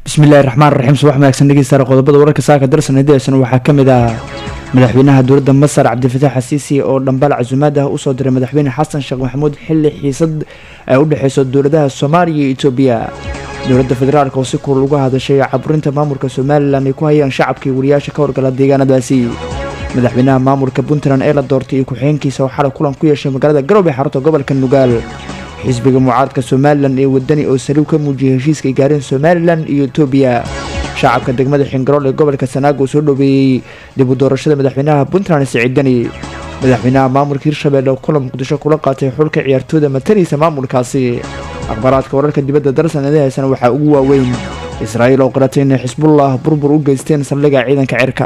bismillahi raxmaan raxiim subax wanaagsan dhegeystayaal qodobada wararka saaka darsan hidaysana waxaa ka mid ah madaxweynaha dowladda masar cabdifatax xasiisi oo dhambaal casumaad ah usoo diray madaxweyne xasan sheekh maxamuud xili xiisad ay u dhexeyso dowladaha soomaaliya iyo etoobiya dowladda federaalk oo si kulal uga hadashay caburinta maamulka somalilan ay ku hayaan shacabka iyo wariyaasha ka horgala deegaanadaasi madaxweynaha maamulka puntland ee la doortay iyo ku-xigeenkiisa oo xalay kulan ku yeeshay magaalada garowe xarunta gobolka nugaal xisbiga mucaaradka somalilan ee wadani oo saliw ka muujiyay heshiiska ay gaareen somalilan iyo etoobiya shacabka degmada xingarool ee gobolka sanaago oo soo dhoweeyey dib u doorashada madaxweynaha puntland siciid deni madaxweynaha maamulka hirshabelle oo kulan muqdisho kula qaatay xulka ciyaartooyda matanaysa maamulkaasi akhbaaraadka wararka dibadda darsan eedahaysana waxaa ugu waaweyn israa'iil oo qaratay inay xisbullah burbur u geysteen saldhigga ciidanka cirka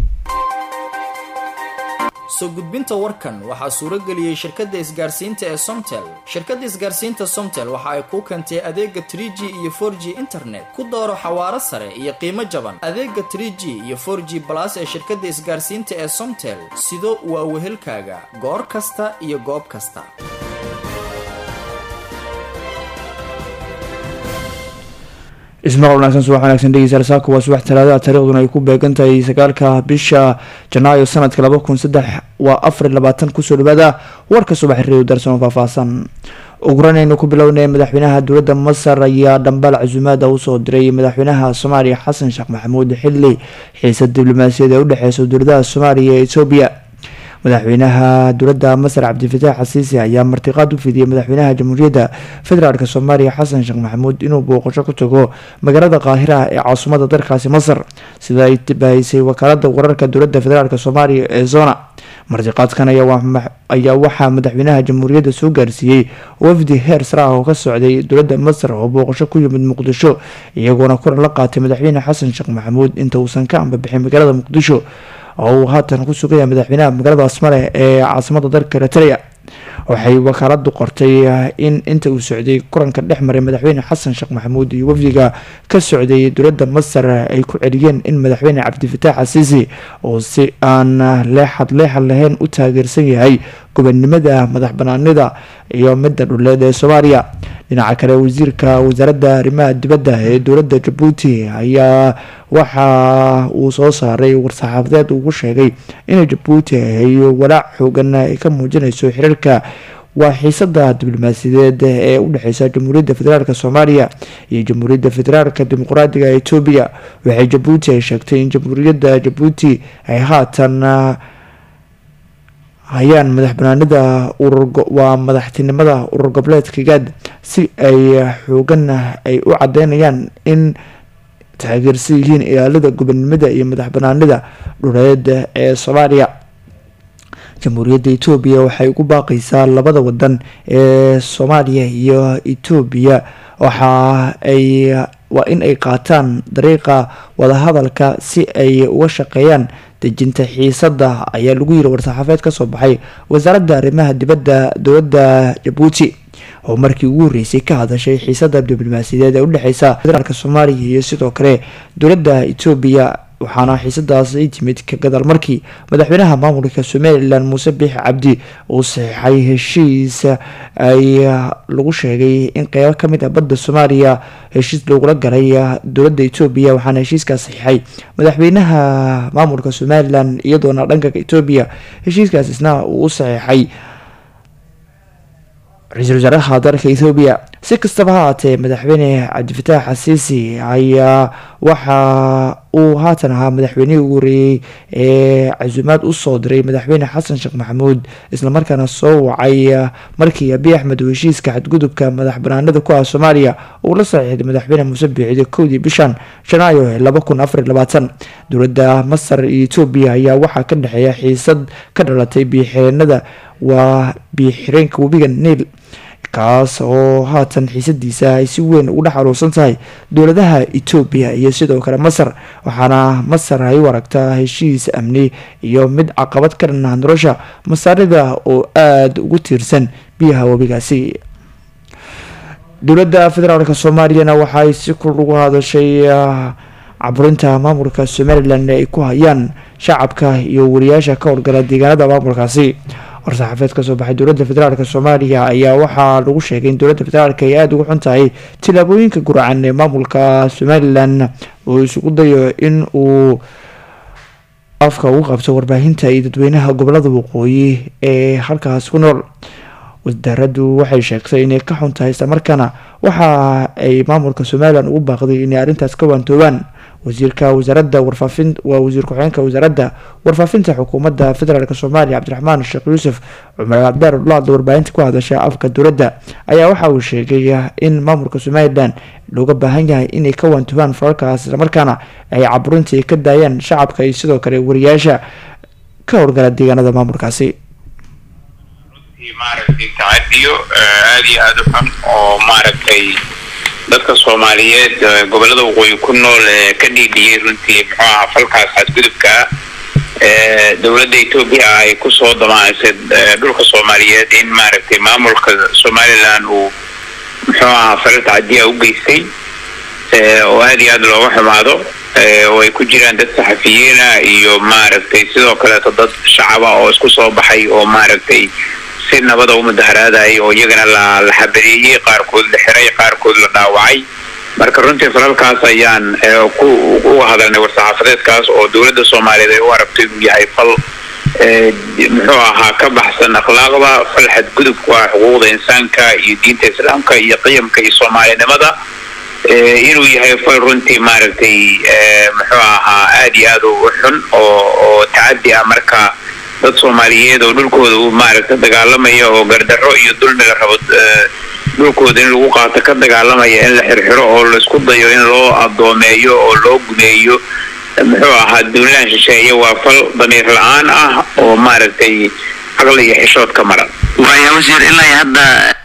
soo gudbinta warkan waxaa suuro geliyey shirkadda isgaarsiinta ee somtel shirkadda isgaarsiinta somtel waxa ay kuu keentay adeega trie g iyo for g internet ku dooro xawaaro sare iyo qiimo jaban adeega trie g iyo for g balas ee shirkadda isgaarsiinta ee somtel sido waa wehelkaaga goor kasta iyo goob kasta ismaqal wanaagsan subax wanaagsan dhegeystayaal saaka waa subax talaadaha taariikhduna ay ku beegan tahay sagaalka bisha janaayo sanadka laba kun saddex waa afar labaatan kusoo dhawaada warka subax reeyo darsan oo faahfaahsan uguranaynu ku bilownay madaxweynaha dowladda masar ayaa dhambaal casumaada usoo diray madaxweynaha soomaaliya xasan sheekh maxamuud xili xiisad diblomaasiyad ee udhexeysa dowladaha soomaaliya ee etoobiya madaxweynaha dowladda masar cabdifatax xasiisi ayaa martiqaad u fidiyey madaxweynaha jamhuuriyadda federaalk soomaaliya xasan sheekh maxamuud inuu booqasho ku tago magaalada qaahira ee caasimadda dalkaasi masar sida ay bahisay wakaalada wararka dowladda federaalk soomaaliya ee zona martiqaadkan ayaa waxaa madaxweynaha jamhuuriyadda soo gaarsiiyey wafdi heer sare ah oo ka socday dowladda masar oo booqasho ku yimid muqdisho iyagoona kulan la qaatay madaxweyne xasan sheekh maxamuud inta uusan ka ambabixin magaalada muqdisho oo uu haatan ku sugaya madaxweynaha magaalada asmale ee caasimada dalka eritrea waxay wakaaladu qortay in inta uu socday kulanka dhex maray madaxweyne xasan sheekh maxamuud iyo wafdiga ka socday dowladda masar ay ku celiyeen in madaxweyne cabdifatax xasiisi oo si aan leexad leexad lahayn u taageersan yahay gobonimada madax banaanida iyo midda dhuleed ee soomaaliya dhinaca kale wasiirka wasaaradda arrimaha dibadda ee dowladda jabuuti ayaa waxa uu soo saaray war-saxaafadeed ugu sheegay inay jabuuti ay walaac xoogan ay ka muujinayso xiriirka waa xiisada diblomaasiyadeed ee u dhexeysa jamhuuriyadda federaalk soomaaliya iyo jamhuuriyadda federaalk dimuqraadiga etoobiya waxay jabuuti ay sheegtay in jamhuuriyadda jabuuti ay haatan hayaan madax banaanida waa madaxtinimada urur goboleedka gaad si ay xoogan ay u cadeynayaan in taageersan yihiin ilaalada gobonimada iyo madax banaanida dhuleed ee soomaaliya jamhuuriyadda etoobiya waxay ugu baaqaysaa labada wadan ee soomaaliya iyo etoobiya waxa ay waa in ay qaataan dariiqa wadahadalka si ay uga shaqeeyaan dejinta xiisada ayaa lagu yiri war-saxaafeed kasoo baxay wasaaradda arrimaha dibadda dowladda jabuuti oo markii ugu horreysay ka hadashay xiisada diblomaasiyadeed ee udhexeysa federaalk soomaaliya iyo sidoo kale dowladda etoobiya waxaana xiisadaas ay timid ka gadaal markii madaxweynaha maamulka somalilan muuse biix cabdi uu saxiixay heshiis ay lagu sheegay in qeybo kamid ah badda soomaaliya heshiis lagula galay dowladda etoobiya waxaana heshiiskaas saxiixay madaxweynaha maamulka somalilan iyadoona dhanka etoobiya heshiiskaas isna uu u saxiixay ra-iisul wasaaraha dalka ethoobiya si kastaba ha haatee madaxweyne cabdifatax xasiisi ayaa waxa uu haatan ahaa madaxweynihii ugu horeeyey ee casuumaad usoo diray madaxweyne xasan sheekh maxamuud islamarkaana soo wacay markii abiy axmed uu heshiiska xadgudubka madax banaanida ku ah soomaaliya uu la saxiixday madaxweyne muuse biixide kowdii bishan janaayo ee laba kun afar labaatan dowladda masar iyo etoobiya ayaa waxaa ka dhexeeya xiisad ka dhalatay biyoxireenada waa biyoxireenka webiga niil kaas oo haatan xiisadiisa ay si weyn ugu dhex aruursan tahay dowladaha etoobiya iyo sidoo kale masar waxaana masar ay u aragtaa heshiis amni iyo mid caqabad ka dhanah nolosha masaarida oo aada ugu tiirsan biyaha webigaasi dowladda federaalk soomaaliyana waxaay si kul ugu hadashay caburinta maamulka somalilan ay ku hayaan shacabka iyo wariyaasha ka howlgala deegaanada maamulkaasi war-saxaafeed kasoo baxay dowladda federaalk soomaaliya ayaa waxaa lagu sheegay in dowladda federaalk ay aada ugu xun tahay tillaabooyinka guracan ee maamulka somalilan uu isugu dayo in uu afka ugu qabto warbaahinta iyo dadweynaha gobolada waqooyi ee halkaas ku nool wasaaraddu waxay sheegtay inay ka xun tahay islamarkaana waxa ay maamulka somalilan ugu baaqday inay arrintaas ka waantoobaan wasiirka wasaaradda warfaafin waa wasiir ku-xigeenka wasaaradda warfaafinta xukuumadda federaalk soomaaliya cabdiraxmaan sheekh yuusuf cumar cabdaar laadla warbaahinta ku hadasha afka dowladda ayaa waxa uu sheegay in maamulka somalilan looga baahan yahay inay ka waantoobaan falalkaas islamarkaana ay caburintii ka daayaan shacabka iyo sidoo kale wariyaasha ka howlgala deegaanada maamulkaasi maaragtay tacadiyo aada iyo aada u xun oo maaragtay dadka soomaaliyeed gobolada waqooyi ku nool ee ka dhiidhiyey runtii muxuu ahaa falkaas xadgudubka dowladda etoobiya ay kusoo damaanaysay dhulka soomaaliyeed in maaragtay maamulka somalilan uu muxuu ahaa falal tacadiya u geystay oo aada iyo aada looga xumaado oo ay ku jiraan dad saxafiyiina iyo maaragtay sidoo kaleeto dad shacaba oo isku soo baxay oo maaragtay si nabada u mudaharaadayay oo iyagana la la xabareeyey qaarkood la xiray qaarkood la dhaawacay marka runtii falalkaas ayaan ku uga hadalnay war-saxaafadeedkaas oo dowladda soomaaliyeed ay u aragto inuu yahay fal muxuu ahaa ka baxsan akhlaaqda fal xadgudubka ah xuquuqda insaanka iyo diinta islaamka iyo qiyamka iyo soomaalinimada inuu yahay fal runtii maaragtay muxuu ahaa aada iyo aada u xun oo oo tacadi ah marka dad soomaaliyeed oo dhulkooda uu maaragta dagaalamaya oo gardarro iyo dulmi la rabo dhulkooda in lagu qaato ka dagaalamaya in la xirxiro oo laisku dayo in loo adoomeeyo oo loo gumeeyo muxuu ahaa duulaan shisheeye waa fal damiir la-aan ah oo maaragtay caqli iyo xishood ka maran waaya wasiir ilaa hadda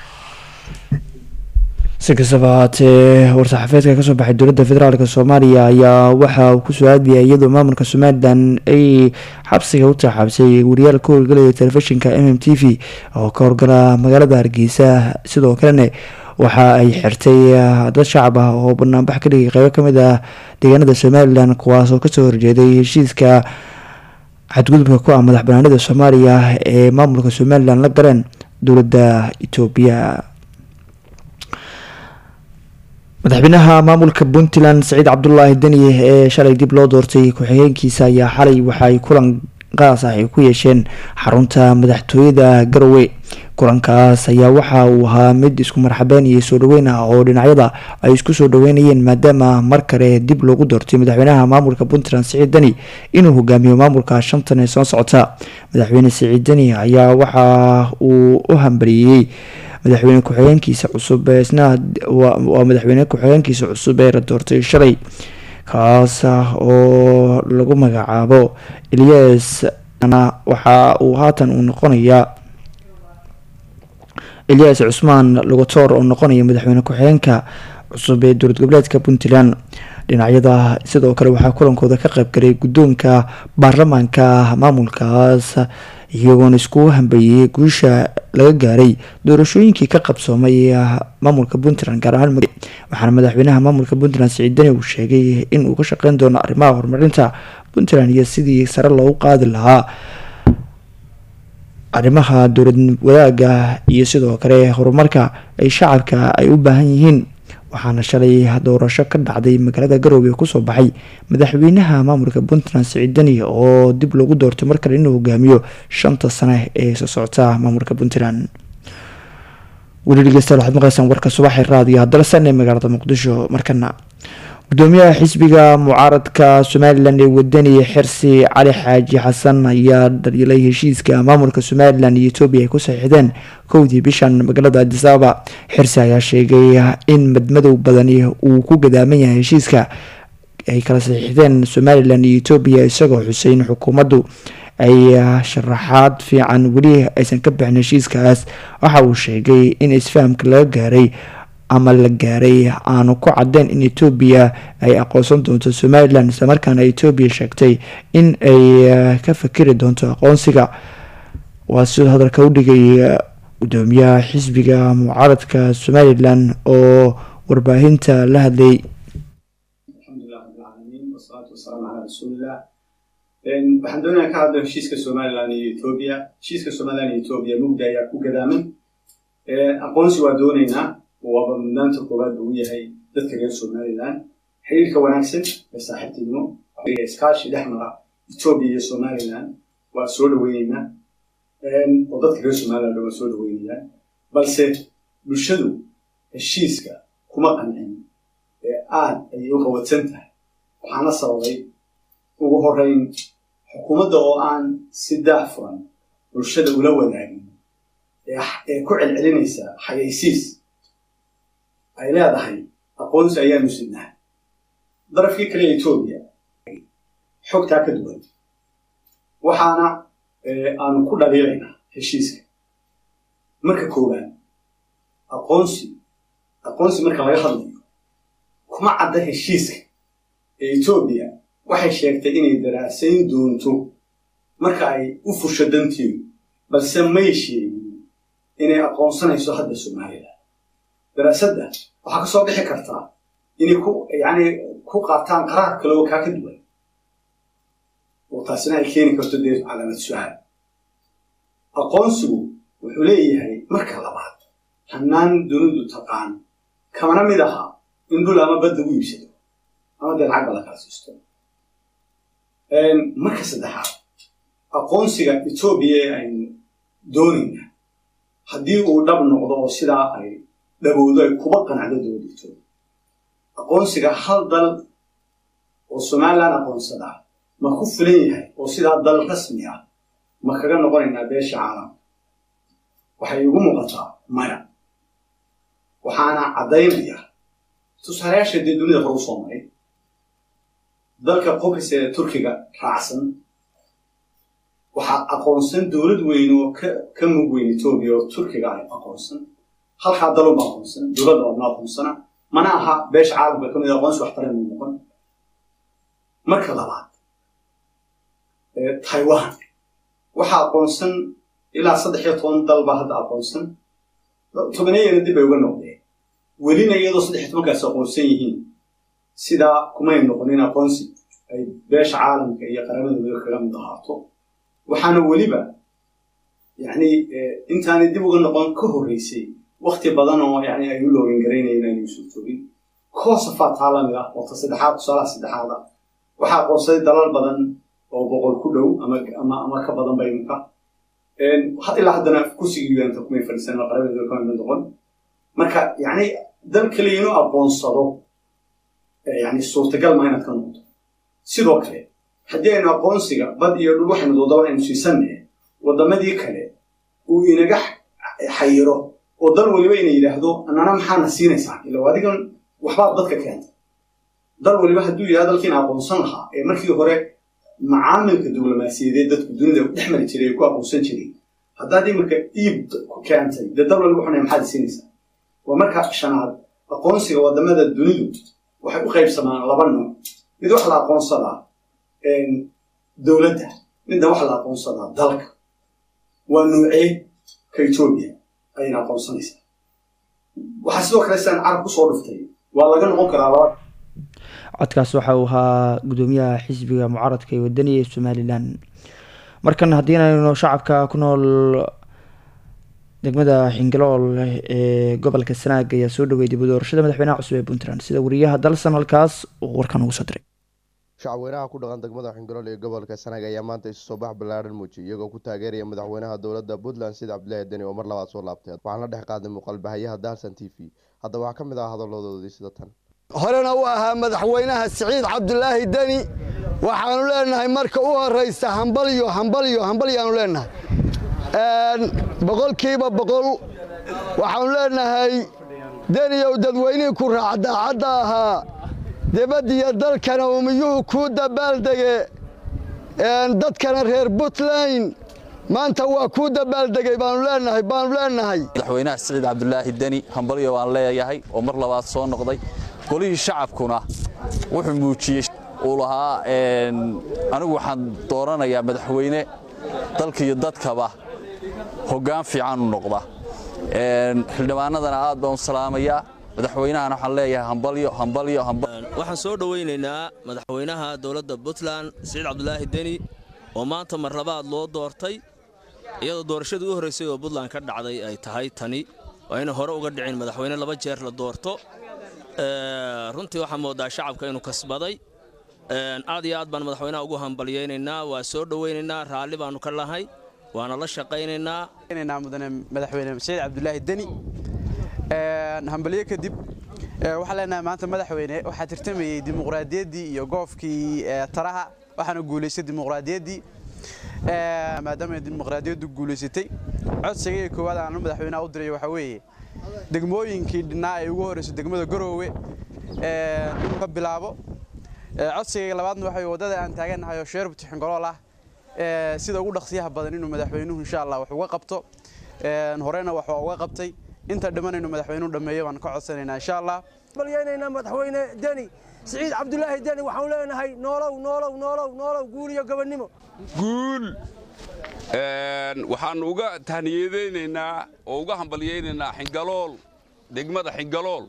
si kastaba haatee war-saxaafeedka kasoo baxay dowladda federaalk soomaaliya ayaa waxa uu kusoo aadiyay iyadoo maamulka somalilan ay xabsiga u taxaabsay wariyaal ka howlgalaya telefishinka m m t v oo ka horgala magaalada hargeysa sidoo kalena waxa ay xirtay dad shacab ah oo banaanbax ka dhigay qeybo kamid ah deegaanada somalilan kuwaas oo kasoo horjeeday heshiiska xadgudubka ku ah madax banaanida soomaaliya ee maamulka somalilan la galeen dowladda etoobiya madaxweynaha maamulka puntland saciid cabdulaahi deni ee shalay dib loo doortay ku-xigeenkiisa ayaa xalay waxaay kulan qaas ah ay ku yeesheen xarunta madaxtooyada garowe kulankaas ayaa waxa uu ahaa mid isku marxabeyn iyo soo dhaweyn ah oo dhinacyada ay isku soo dhaweynayeen maadaama mar kale dib loogu doortay madaxweynaha maamulka puntland siciid deni inuu hogaamiyo maamulka shantan ee soo socota madaxweyne siciid deni ayaa waxa uu u hambariyey madaxweyne ku-xigeenkiisa cusub isna waa madaxweyne ku-xigeenkiisa cusub ee la doortay shalay kaas oo lagu magacaabo elias waxa uu haatan uu noqonayaa elias cusmaan logotor oo noqonaya madaxweyne ku-xigeenka cusub ee dowlad goboleedka puntland dhinacyada sidoo kale waxaa kulankooda ka qaybgalay guddoonka baarlamaanka maamulkaas iyagoona iskugu hambeeyey guusha laga gaaray doorashooyinkii ka qabsoomay maamulka puntland gaar ahaan waxaana madaxweynaha maamulka puntland siciid deni uu sheegay in uu ka shaqeyn doono arrimaha horumarinta puntland iyo sidii sare loogu qaadi lahaa arrimaha dowlad wadaaga iyo sidoo kale horumarka ay shacabka ay u baahan yihiin waxaana shalay doorasho ka dhacday magaalada garoobe kusoo baxay madaxweynaha maamulka puntland siciid deni oo dib loogu doortay mar kale inuu hogaamiyo shanta sane ee soo socota maamulka puntland weli dhegeystayaal waxaad maqleysaan warka subaxi raadiyo haddana san ee magaalada muqdisho markana gudoomiyaha xisbiga mucaaradka somalilan ee wadani xirsi cali xaaji xasan ayaa dhaliilay heshiiska maamulka somalilan iyo etoobiya ay ku saxiixdeen kowdii bishan magaalada adisababa xirsi ayaa sheegay in madmadow badani uu ku gadaaman yahay heshiiska ay kala saxiixdeen somalilan iyo etoobiya isagoo xusay in xukuumaddu ay sharaxaad fiican weli aysan ka bixin heshiiskaas waxa uu sheegay in isfahamka laga gaaray ama la gaaray aanu ku cadeyn in etoobiya ay aqoonsan doonto somalilan islamarkaana etoobiya sheegtay in ay ka fakeri doonto aqoonsiga waa sidoo hadalka u dhigay gudoomiyaha xisbiga mucaaradka somalilan oo warbaahinta la hadlay waxaan doonaya ka hadlo heshiiska somaliland iyo etoobiya heshiiska somaliland iyo etoobiya mugda ayaa ku gadaaman aqoonsi waa doonaynaa waaba mudnaanta koowaad buu yahay dadka reer somaliland xiriirka wanaagsan ee saaxiibtinimo iskaashi dhex mara etoobiya iyo somaliland waa soo dhaweyneynaa oo dadka reer somaliland waa soo dhaweynayaan balse bulshadu heshiiska kuma qancin ee aad ayay u qawadsan tahay waxaana sababay ugu horeyn xukuumadda oo aan si daahfuran bulshada ula wadaagin ee ku celcelinaysa xayaysiis ay leedahay aqoonsi ayaanu sidnaha darafkii kale etoobiya xogtaa ka duwan waxaana aanu ku dhaliilaynaa heshiiska marka koowaad aqoonsi aqoonsi marka laga hadlayo kuma cadda heshiiska ee etoobiya waxay sheegtay inay daraasayn doonto marka ay u fusho danteedu balse may sheegin inay aqoonsanayso hadda somalilan daraasadda waxaa ka soo bixi kartaa inay ku yacni ku qaataan qaraar kale oo kaa ka duwan oo taasina ay keeni karto dee calaamad su-aal aqoonsigu wuxuu leeyahay marka labaad hannaan dunidu taqaan kamana mid aha in dhul ama badda u iibsado ama dee lacagba la kala siisto marka saddexaad aqoonsiga etoobiya ee aynu doonayna haddii uu dhab noqdo oo sidaa ay dhabowdo ay kuba qanacdo dowladda etoobiya aqoonsiga hal dal oo somaliland aqoonsadaa ma ku filan yahay oo sidaa dal rasmi ah ma kaga noqonaynaa beesha caalamka waxay igu muuqataa maya waxaana caddaynaya tusaalayaasha dee dunida hore u soo maray dalka qobris ee turkiga raacsan waxaa aqoonsan dowlad weyn oo ka mug weyn etoobiya oo turkiga ay aqoonsan halkaa dalunba aqoonsan dowladda oodma aqoonsana mana aha beesha caalamka ka mid aqoonsi waxtaran uu noqon marka labaad taiwan waxaa aqoonsan ilaa saddex iyo toban dal baa hadda aqoonsan tobaneeyana dib ay uga noqdeen welina iyadoo saddex iyo tobankaasi aqoonsan yihiin sidaa kumay noqonin aqoonsi ay beesha caalamka iyo qaramadooda kaga mid ahaato waxaana weliba yani intaanay dib uga noqon ka horreysay wakti badan oo yani ay u loogan garaynayeen aanay soo joogin koosafaa taa lamid ah oo ta saddexaad tusaalaha saddexaada waxaa aqoonsaday dalal badan oo boqol ku dhow ama ama ama ka badan ba iminka ilaa haddana kursigii uganta kumay fadhiisan oo qaramadooda kama mid noqon marka yani dal kaliya inuu aqoonsado yani suurtagal ma inaad ka noqoto sidoo kale haddii aynu aqoonsiga bad iyo dhul waxaynu doodaba aynu siisannahe waddamadii kale uu inaga xayiro oo dal weliba ina yidhaahdo annana maxaana siinaysaa ila adigan waxbaad dadka keentay dal weliba hadduu yidhahdo dalkiina aqoonsan lahaa ee markii hore macaamilka diblomaasiyadeed dadku dunida dhex mari jiray ee ku aqoonsan jiray haddaad iminka iib ku keentay dee dal weliba waxuna maxaad siinaysaa waa marka shanaad aqoonsiga waddamada dunidu waxay u qaybsamaan laba nooc mid waxa la aqoonsadaa dowladda midna waxa la aqoonsadaa dalka waa nuucee ka etoobiya ayayna aqoonsanaysaa waxaa sidoo kale sidaan carab kusoo dhuftay waa laga noqon karaa laba codkaas waxa uu ahaa gudoomiyaha xisbiga mucaaradka ee wadaniga ee somalilan markan haddii inaynu shacabka ku nool degmada xingilool ee gobolka sanaag ayaa soo dhawey dib u doorashada madaxweynaha cusub ee puntland sida wariyaha dalsan halkaas uu warkan ugu soo diray shacabweynaha ku dhaqan degmada xingilool ee gobolka sanaag ayaa maanta isu soo bax ballaaran muujiyay iyagoo ku taageeraya madaxweynaha dowladda puntland sida cabdilaahi deni oo mar labaad soo laabtay waxaan la dhex qaaday muuqaalbahayaha dalsan t v haddaba waxaa ka mid ah hadaladoodii sida tan horena u ahaa madaxweynaha siciid cabdulaahi deni waxaanu leenahay marka u horaysa hambalyo hambalyo hambalyaanu leenahay boqolkiiba boqol waxaanu leenahay deniyow dadweynihii ku raac daacadda ahaa dibaddiyo dalkana umiyuhu kuu dabaaldege dadkana reer puntland maanta waa kuu dabaaldegay baanu leenahay baanu leenahay madaxweynaha siciid cabdulaahi deni hambalyo waan leeyahay oo mar labaad soo noqday golihii shacabkuna wuxuu muujiyey uu lahaa anigu waxaan dooranayaa madaxweyne dalka iyo dadkaba hoggaan fiican u noqda xildhibaanadana aad baan u salaamayaa madaxweynahana waxaan leeyahay hambalyo hambalyo waxaan soo dhowaynaynaa madaxweynaha dowladda puntland siciid cabdulaahi deni oo maanta mar labaad loo doortay iyadoo doorashadii u horraysay oo puntland ka dhacday ay tahay tani oo ayna hore uga dhicin madaxweyne laba jeer la doorto runtii waxaa moodaa shacabka inuu kasbaday aad iyo aad baan madaxweynaha ugu hambalyaynaynaa waa soo dhowaynaynaa raalli baannu ka lahay waana la shaqaynaynaa mudane madaxweyne saciid cabdulaahi deni hambalyo kadib waxaan leenahay maanta madaxweyne waxaa tirtamayey dimuqraadiyaddii iyo goofkii taraha waxaana guulaystay dimuqraadiyaddii maadaama dimuqraadiyaddu guulaysatay codsiga iyo koowaad aanu madaxweynaha u diray waxaa weeye degmooyinkii dhinnaa ay ugu horreysay degmada garoowe inuu ka bilaabo codsigayga labaadna waxa waddada aan taagannahay oo sheer butixingolool ah sida ugu dhaqsiyaha badan inuu madaxweynuhu insha allah wax uga qabto horena wax waa uga qabtay inta dhimanaynu madaxweynuhu dhammeeyo baan ka codsanaynaa insha allah balyeynayna madaxweyne deni siciid cabdulaahi deni waxaan leenahay noolow noolow noolow noolow guul iyo gobonnimo guul waxaannu uga tahniyadaynaynaa oo uga hambalyaynaynaa xingalool degmada xingalool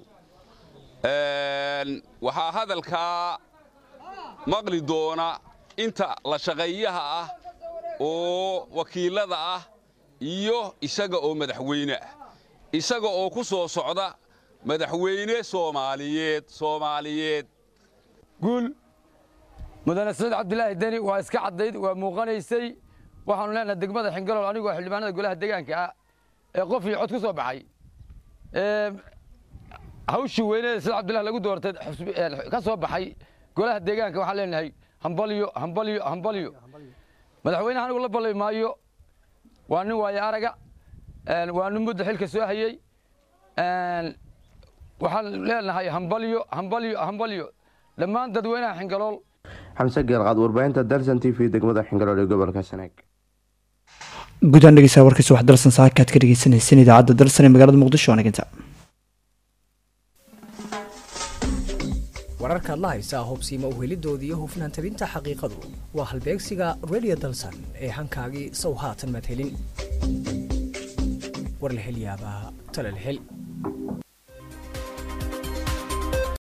waxaa hadalkaa maqli doona inta la shaqeeyaha ah oo wakiilada ah iyo isaga oo madaxweyne ah isaga oo ku soo socda madaxweyne soomaaliyeed soomaaliyeed guul mudane saciid cabdilaahi deni waa iska caddayd waa muuqanaysay waxaanu leenahay degmada xingalool anigoo xildhibaanada golaha deegaanka ah ee qof iyo cod ku soo baxay hawshii weyneeda saciid cabdillahi lagu doortay ka soo baxay golaha deegaanka waxaan leenahay hambalyo hambalyo hambalyo madaxweynaha anigu la ballay maayo waa nin waayo araga waa nin muddo xilka soo hayey waxaan leenahay hambalyo hambalyo hambalyo dhammaan dadweynaha xingalool xamse geelqaad warbaahinta dalsan t v degmada xingalool ee gobolka sanaag guddaan dhegeysaa warkiisa wax dalsan saakaad ka dhegeysaneyseen idaacadda dalsan ee magaalada muqdisho anaginta wararkaad la haysaa hobsiima uhelidooda iyo hufnaan tabinta xaqiiqadu waa halbeegsiga redio dalsan ee hankaagii sow haatan maad helin war la hel yaabaa tala la hel